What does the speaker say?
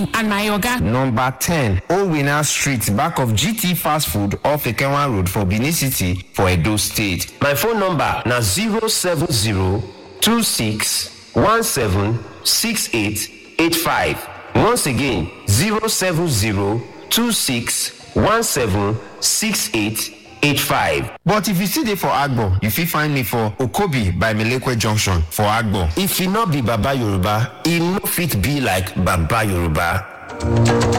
and my oga. Number 10, Owina Street, back of GT Fast Food off Ekenwa Road for Benin City for Edo State. My phone number na 07026176885. Once again, 07026176885. But if you still dey for Agbo, you fit find me for Okobi by Melekwe Junction for Agbo. If e no be Baba Yoruba, e no fit be like Baba Yoruba.